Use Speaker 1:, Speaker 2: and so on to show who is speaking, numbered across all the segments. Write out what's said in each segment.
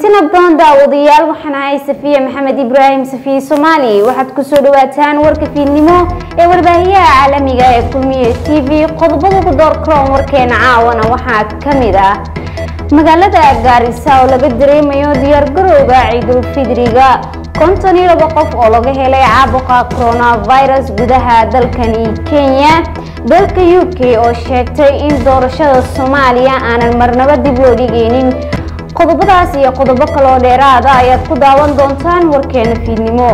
Speaker 1: kulantina badan daawadayaal waxaan ahay safiya maxamed ibraahim safiye soomaali waxaad kusoo dhawaataan warka fiidnimo ee warbaahiyaha caalamiga ee kulmiye t v qodobada ku door karoon warkeena caawana waxaa ka mid ah magaalada gaarisa oo laga dareemayo diyaargarowga ciidulfidriga konton iyo laba qof oo laga helay caabuqa coronavirus gudaha dalkani kenya dalka u k oo sheegtay in doorashada soomaaliya aanan marnabo dib loo dhigeynin qodobadaas iyo qodobo kaloo dheeraada ayaad ku daawan doontaan warkeena fiidnimo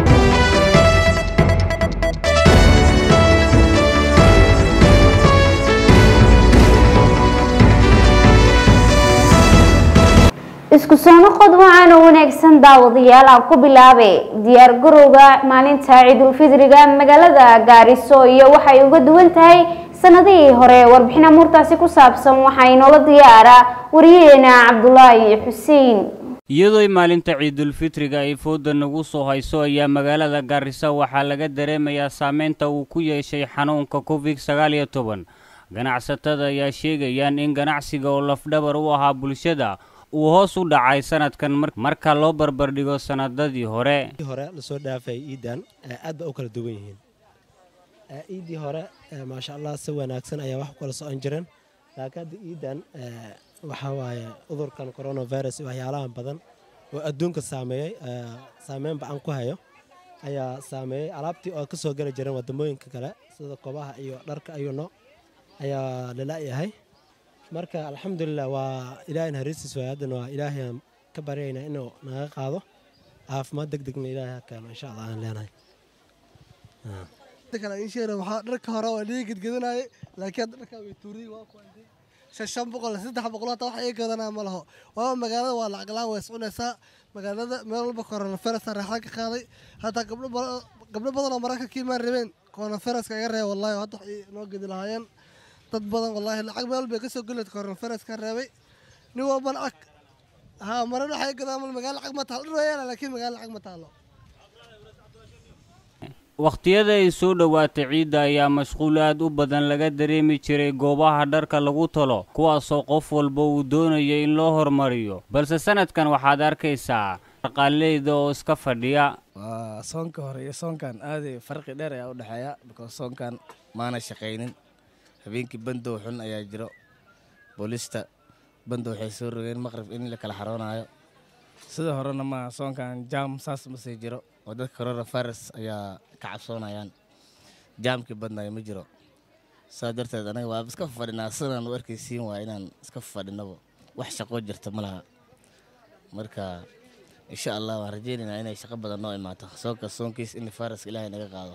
Speaker 1: isku soo noqod waxaana wanaagsan daawadayaal aan ku bilaabe diyaar garowga maalinta ciidulfidriga magaalada gaariso iyo waxay uga duwan tahay sanadihii hore warbixin amuurtaasi ku saabsan waxaa inoola diyaara wariyaheena cabdulaahi xuseen
Speaker 2: iyadoo maalinta ciidulfitriga ay fooda nagu soo hayso ayaa magaalada gaarisa waxaa laga dareemayaa saameynta uu ku yeeshay xanuunka covid sagaal iyo toban ganacsatada ayaa sheegayaan in ganacsiga oo lafdhabar u ahaa bulshada uu hoos u dhacay sanadkan marka loo barbardhigo sanadadii hore
Speaker 3: hore lasoo dhaafay iidan aad ba u kala duwan yihiin iidii hore maasha allah si wanaagsan ayaa wax kala socon jireen laakiin hadda iidan waxaa waaye cudurkan coronavirus waxyaalahan badan oo adduunka saameeyey saameyn ba-an ku hayo ayaa saameeyey alaabtii oo ka soo geli jireen wadamooyinka kale sida kobaha iyo dharka ayuu nooc ayaa lala-yahay marka alxamdulilah waa ilaahay hariistiis waay haddana waa ilaahay ka baryaynaa inuu naga qaado caafimaad deg degna ilaahay ha keeno insha allah aan leenahay
Speaker 4: waxaa dharka hore waa dhiga gedgedanaaye laakiin hadda dharkaa way tuuriyey waa kuwantay shan shan boqol saddex boqol hata wax iga gadanaa ma laho waaba magaalada waa lacag la-aan way iscunaysaa magaalada meel walba coronavirusa raaxda ka qaaday hataa gabdho badan oo mararka ka imaan rabeen coronaviruska iga reeba wallahi hadda wax noo gedi lahaayeen dad badan wallaahi lacag meel bay kasoo geli coronavirus ka reebay nin walba lacag haa marar waxay gadaan mal magaalo lacag ma taalo dhir wayaala laakiin magaalo lacag ma taalo
Speaker 2: wakhtiyada ay soo dhowaatay ciidda ayaa mashquul aad u badan laga dareemi jiray goobaha dharka lagu talo kuwaasoo qof walba uu doonaya in loo hormariyo balse sanadkan waxaad arkaysaa dhaqaaleyda oo iska fadhiya
Speaker 5: waa soonka hore iyo soonkan aaday farqi dheer ayaa u dhexeeya because soonkan maana shaqaynin habeenkii bandow xun ayaa jiro boolista bandow waxay soo rogeen maqrib in la kala xaroonayo sida horena ma soonkan jaam saas masii jiro oo dadka coronavirus ayaa ka cabsoonayaan jaamkii badnayo ma jiro saa darteed anaga waa iska fadhinaa sidaan u arkaysiin waa inaan iska fadhinaba wax shaqoo jirta ma laha marka insha allah waan rajeynaynaa inay shaqo badan noo imaato soonka soonkiis in viruska ilaahay naga qaado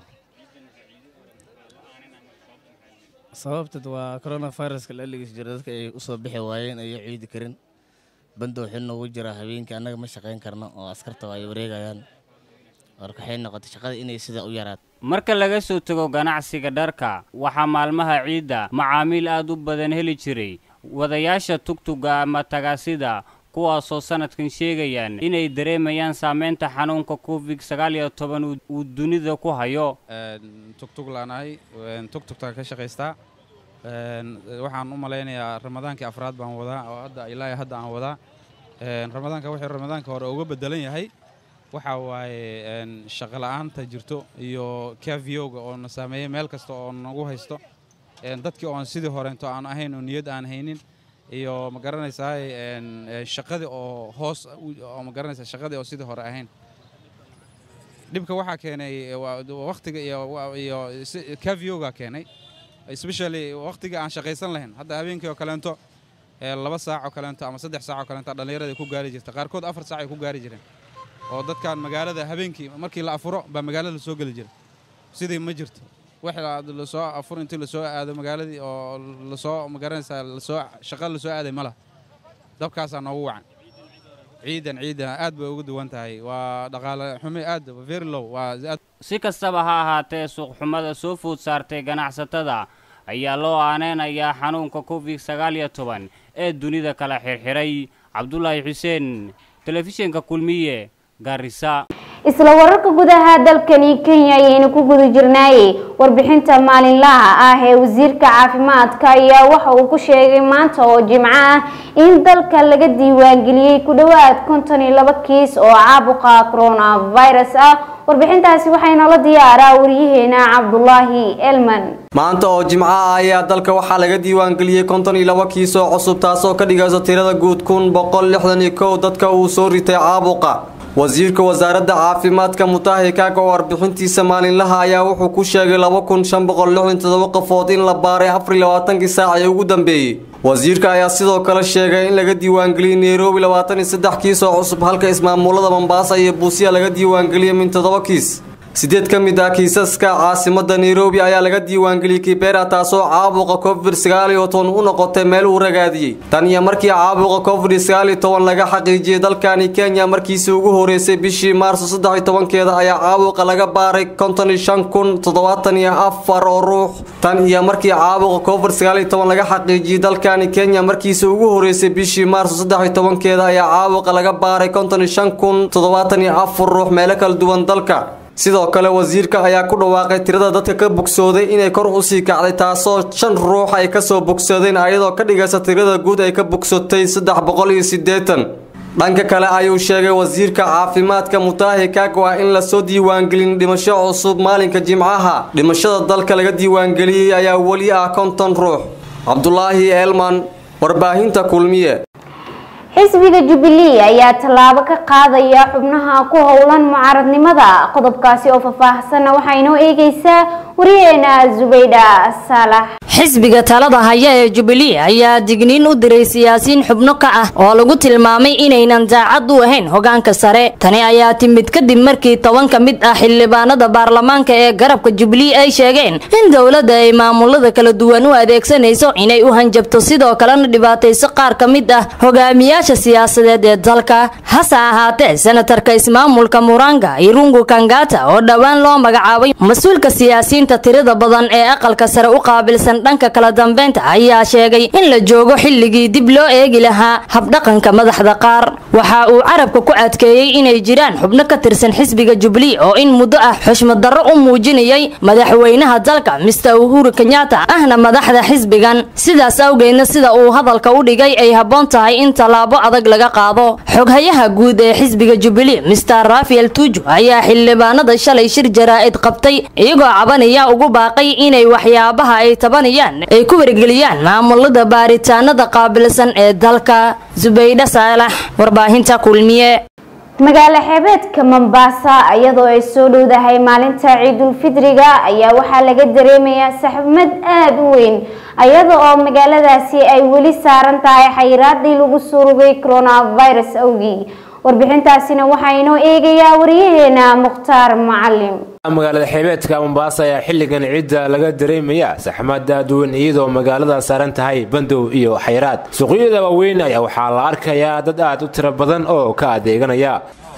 Speaker 5: sababteed waa coronaviruska la eligis jiro dadka ay usoo bixi waayeen ayo ciidi karin bandow xil noogu jira habeenkii annaga ma shaqayn karno oo askarta ay wareegayaan marka waxay noqotay shaqada inay sida u yaraato
Speaker 2: marka laga soo tago ganacsiga dharka waxaa maalmaha ciidda macaamiil aad u badan heli jiray wadayaasha tugtuga ama tagaasida kuwaasoo sanadkan sheegayaan inay dareemayaan saameynta xanuunka covid sagaal iyo toban uu dunida ku hayo
Speaker 6: tugtug laanahay tugtugta ka shaqaystaa waxaan u malaynayaa ramadaankii afraad baan wadaa oo hadda ilaa hadda aan wadaa ramadaanka wuxuu ramadaanka hore uga bedelan yahay waxa waaye shaqo la'aanta jirto iyo kaviyowga oo na saameeyey meel kasta oo nagu haysto dadkii oon sidii horeento aan ahayn oo niyad aan haynin iyo ma garanaysaa shaqadii oo hoos oo ma garanaysaa shaqadii oo sidii hore ahayn dhibka waxaa keenay wakhtiga iyo iyo kaviyowga keenay especially wakhtiga aan shaqaysan lahayn hadda habeenkii oo kaleento laba saac oo kaleento ama saddex saac oo kaleento dhallinyarada ku gaari jirta qaarkood afar saac ay ku gaari jireen oo dadkan magaalada habeenkii markii la afuro baa magaalada soo geli jira sidii ma jirto wax lasoo afur intii lasoo aado magaaladii oo lasoo magaranaysaa lasoo shaqa lasoo aaday ma laha dabkaasaa noogu wacan ciidan ciidan aad bay uga duwan tahay waa dhaqaale xumi aad very low waa
Speaker 2: si kastaba ha ahaatee suuqxumada soo food saartay ganacsatada ayaa loo aaneynayaa xanuunka covid sagaal iyo toban ee dunida kala xirxiray cabdulaahi xuseen telefishinka kulmiye gaarisa
Speaker 1: isla wararka gudaha dalkani kenya ayaynu ku guda jirnaayey warbixinta maalinlaha ah ee wasiirka caafimaadka ayaa waxa uu ku sheegay maanta oo jimco ah in dalka laga diiwaangeliyey ku dhowaad konton iyo laba kiis oo caabuqa coronavirus ah warbixintaasi waxay noola diyaaraa wariyaheena cabdulaahi elman
Speaker 7: maanta oo jimco ah ayaa dalka waxaa laga diiwaangeliyey konton iyo laba kiis oo cusub taasoo ka dhigaysa tirada guud kun boqol lixdan iyo kow dadka uu soo ritay caabuqa wasiirka wasaaradda caafimaadka mutahi kaaga oo warbixintiisa maalinlaha ayaa wuxuu ku sheegay laba kun shan boqol lixdan todoba qofood in la baaray afar iyo labaatankii saac ee ugu dambeeyey wasiirka ayaa sidoo kale sheegay in laga diiwaangeliyey nairobi labaatan iyo saddex kiis oo cusub halka ismaamulada mombasa iyo buusiya laga diiwaangeliyey min toddoba kiis sideed ka mid ah kiisaska caasimada nairobi ayaa laga diiwaangeliyey kibera taasoo caabuqa covid sagaal iyo toban u noqotay meel uu ragaadiyey tan iyo markii caabuqa covid sagaal iyo toban laga xaqiijiyey dalkani kenya markiisii ugu horeysay bishii maarso saddex iyo tobankeeda ayaa caabuqa laga baaray konton iyo shan kun toddobaatan iyo afar oo ruux tan iyo markii caabuqa covid sagaal iyo toban laga xaqiijiyey dalkani kenya markiisii ugu horeysay bishii maarso saddex iyo tobankeeda ayaa caabuqa laga baaray konton iyo shan kun toddobaatan iyo afar ruux meelo kala duwan dalka sidoo kale wasiirka ayaa ku dhawaaqay tirada dadka ka bogsooday inay kor usii kacday taasoo shan ruux ay kasoo bogsadeen ayadoo ka dhigaysa tirada guud ay ka bogsatay saddex boqol iyo siddeetan dhanka kale ayuu sheegay wasiirka caafimaadka mutaahi kagwa in lasoo diiwaangelin dhimasho cusub maalinka jimcaha dhimashada dalka laga diiwaangeliyey ayaa weli ah konton ruux cabdulaahi eelman warbaahinta kulmiye
Speaker 1: xisbiga jubilee ayaa tallaabo ka qaadaya xubnaha ku howlan mucaaradnimada qodobkaasi oo faahfaahsanna waxaa inoo eegeysaa wariyeena zubaydha saalax
Speaker 8: xisbiga talada haya ee jubilee ayaa digniin u diray siyaasiyiin xubno ka ah oo lagu tilmaamay inaynan daacad u ahayn hogaanka sare tani ayaa timid kadib markii toban ka mid ah xildhibaanada baarlamaanka ee garabka jubilee ay sheegeen in dowladda ay maamulada kala duwan u adeegsanayso inay u hanjabto sidoo kalena dhibaatayso qaar ka mid ah hogaamiyaasha siyaasadeed ee dalka hase ahaatee senatarka ismaamulka muranga irungu kangata oo dhowaan loo magacaabay mas-uulka siyaasiyiinta tirada badan ee aqalka sare u qaabilsan dhanka kala dambeynta ayaa sheegay in la joogo xilligii dib loo eegi lahaa habdhaqanka madaxda qaar waxa uu carabka ku adkeeyey inay jiraan xubno ka tirsan xisbiga jubilee oo in muddo ah xushmad darro u muujinayay madaxweynaha dalka mister uhuru kenyatta ahna madaxda xisbigan sidaas awgeedna sida uu hadalka u dhigay ay habboon tahay in tallaabo adag laga qaado xoghayaha guud ee xisbiga jubilee mister rafael tuju ayaa xildhibaanada shalay shir jaraa'id qabtay iyagoo cabanaya ugu baaqay inay waxyaabaha ay tabanayaan ay ku wargeliyaan maamulada baaritaanada qaabilsan ee dalka zubaydha saalax warbaahinta kulmiye
Speaker 1: magaalo xeebeedka mombasa iyadoo ay soo dhowdahay maalinta ciidulfidriga ayaa waxaa laga dareemayaa saxmad aada u weyn iyada oo magaaladaasi ay weli saaran tahay xayiraadii lagu surugay coronavirus awgii warbixintaasina waxaa inoo eegayaa wariyaheena mukhtaar macalim
Speaker 9: magaalada xeebeedka mombaasa ayaa xilligan ciidda laga dareemaya saxmad aad weyn iyadoo magaalada saaran tahay bandow iyo xayraad suuqyada waaweyn ayaa waxaa la arkayaa dad aad u tiro badan oo ka adeeganaya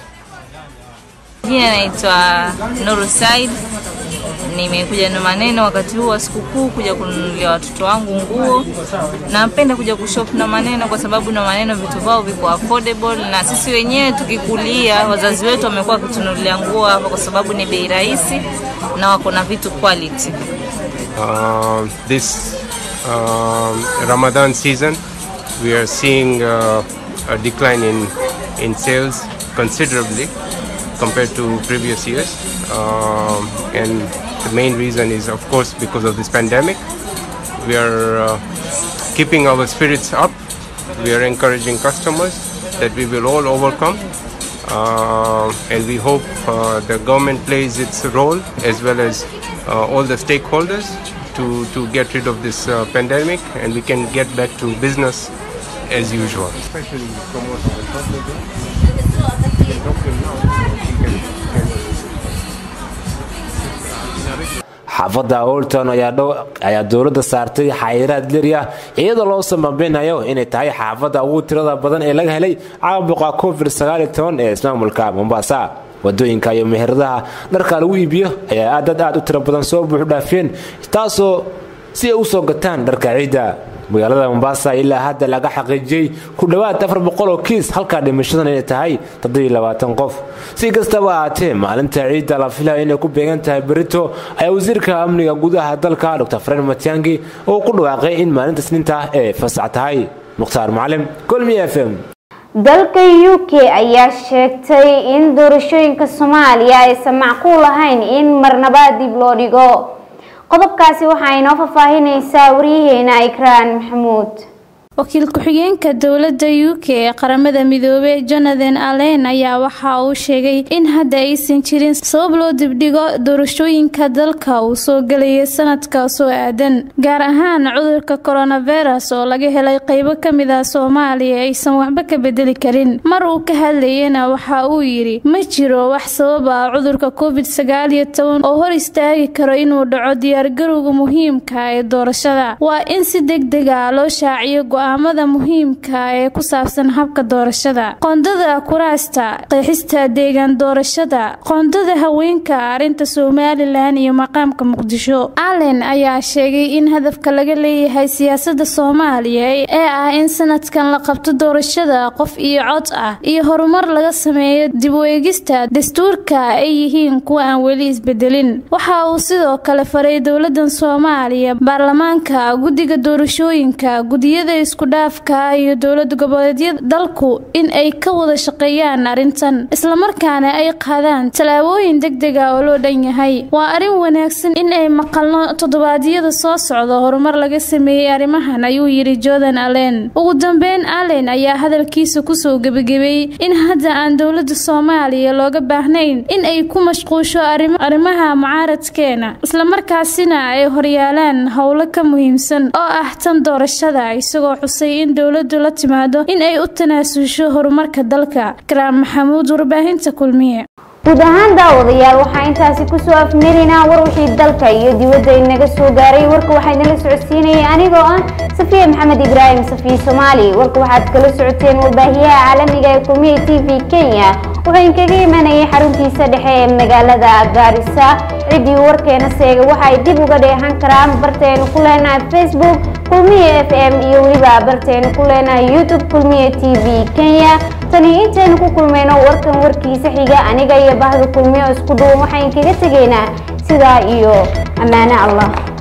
Speaker 10: Jina naitwa Nuru Said. Nimekuja na maneno wakati huu wa sikukuu kuja kununulia watoto wangu nguo. Napenda kuja kushop na maneno kwa sababu na maneno vitu vyao viko affordable, na sisi wenyewe tukikulia, wazazi wetu wamekuwa wakitununulia nguo hapa kwa sababu ni bei rahisi na wako na vitu quality.
Speaker 11: Um, this um, Ramadan season, we are seeing uh, a decline in, in sales considerably compared to previous years. Um, and the main reason is, of course, because of this pandemic. We are uh, keeping our spirits up. We are encouraging customers that we will all overcome. Uh, and we hope uh, the government plays its role as well as uh, all the stakeholders to, to get rid of this uh, pandemic and we can get back to business as usual. Especially promote
Speaker 9: xaafadda olton ayaa dowladda saartay xayiraad leriah iyadoo loo samabinayo inay tahay xaafadda ugu tirada badan ee laga helay caabuqa covid ee ismaamulka mombasa wadooyinka iyo meheradaha dharka lagu iibiyo ayaa dad aad u tiro badan soo buuxdhaafeen taasoo si ay u soo gataan dharka ciidda magaalada mombasa ilaa hadda laga xaqiijiyey ku dhowaad afar boqol oo kiis halkaa dhimashadan inay tahay toddobiyo labaatan qof si kastaba ahaatee maalinta ciidda la filaya inay ku beegan tahay berito ayaa wasiirka amniga gudaha dalka dr fren matiangi oo ku dhawaaqay in maalinta isniinta ay fasax tahay mukhtaar macalin golmi f m
Speaker 1: dalka u k ayaa sheegtay in doorashooyinka soomaaliya aysan macquul ahayn in marnaba dib loo dhigo qodobkaasi waxaa inoo faahfaahinaysaa waryaheena ikraan maxamuud
Speaker 12: wakiil ku-xigeenka dowladda u k ee qaramada midoobey jonathan allen ayaa waxa uu sheegay in hadda aysan jirin sabab loo dibdhigo doorashooyinka dalka uu soo gelaya sanadka soo aadan gaar ahaan cudurka coronavirus oo laga helay qeybo ka mid ah soomaaliya aysan waxba ka bedeli karin mar uu ka hadlayana waxa uu yidhi ma jiro wax sabab ah cudurka covid sagaal iyo toban oo hor istaagi karo inuu dhaco diyaargarowga muhiimka ee doorashada waa in si deg deg ah loo shaaciyo go-aamada muhiimka ee ku saabsan habka doorashada qoondada kuraasta qeexista deegaan doorashada qoondada haweenka arrinta somalilan iyo maqaamka muqdisho allen ayaa sheegay in hadafka laga leeyahay siyaasada soomaaliya ee ah in sanadkan la qabto doorashada qof iyo cod ah iyo horumar laga sameeyo dib u eegista dastuurka ay yihiin kuwa aan weli isbedelin waxa uu sidoo kale faray dowladan soomaaliya baarlamaanka guddiga doorashooyinka gudiyada iskudhaafka iyo dowlad goboleedyada dalku in ay ka wada shaqeeyaan arrintan islamarkaana ay qaadaan tallaabooyin deg deg ah oo loo dhan yahay waa arrin wanaagsan in ay maqalno toddobaadyada soo socda horumar laga sameeyey arrimahan ayuu yidhi jordan allen ugu dambeyn allen ayaa hadalkiisa kusoo gebagabeeyey in hadda aan dowladda soomaaliya looga baahnayn in ay ku mashquusho arrimaha mucaaradkeena islamarkaasina ay horyaalaan howlo ka muhiimsan oo ah tan doorashada isagoo xusay in dowladdu la timaado in ay u tanaasusho horumarka dalka karaam maxamuud warbaahinta kulmiye
Speaker 1: guud ahaan daawadayaal waxaa intaasi kusoo afmelinaa war wixii dalka iyo dibadda inaga soo gaaray warka waxaa idinla socodsiinayay anigoo ah safiya maxamed ibraahim safiya soomaali warka waxaad kala socoteen warbaahiyaha caalamiga ee kulmiye t v kenya wuxuu inkaga imanayay xaruntiisa dhexe ee magaalada gaarisa ciddii warkeena seega waxay dib uga dheehan karaan barteenu ku leenahay facebook kulmiye f m iyo weliba barteenu ku leenahay youtube kulmiye t v kenya tani intaynu ku kulmayno warkan warkiisa xiga aniga iyo bahda kulmiye oo isku duwan waxaan kaga tegaynaa sidaa iyo ammaano allah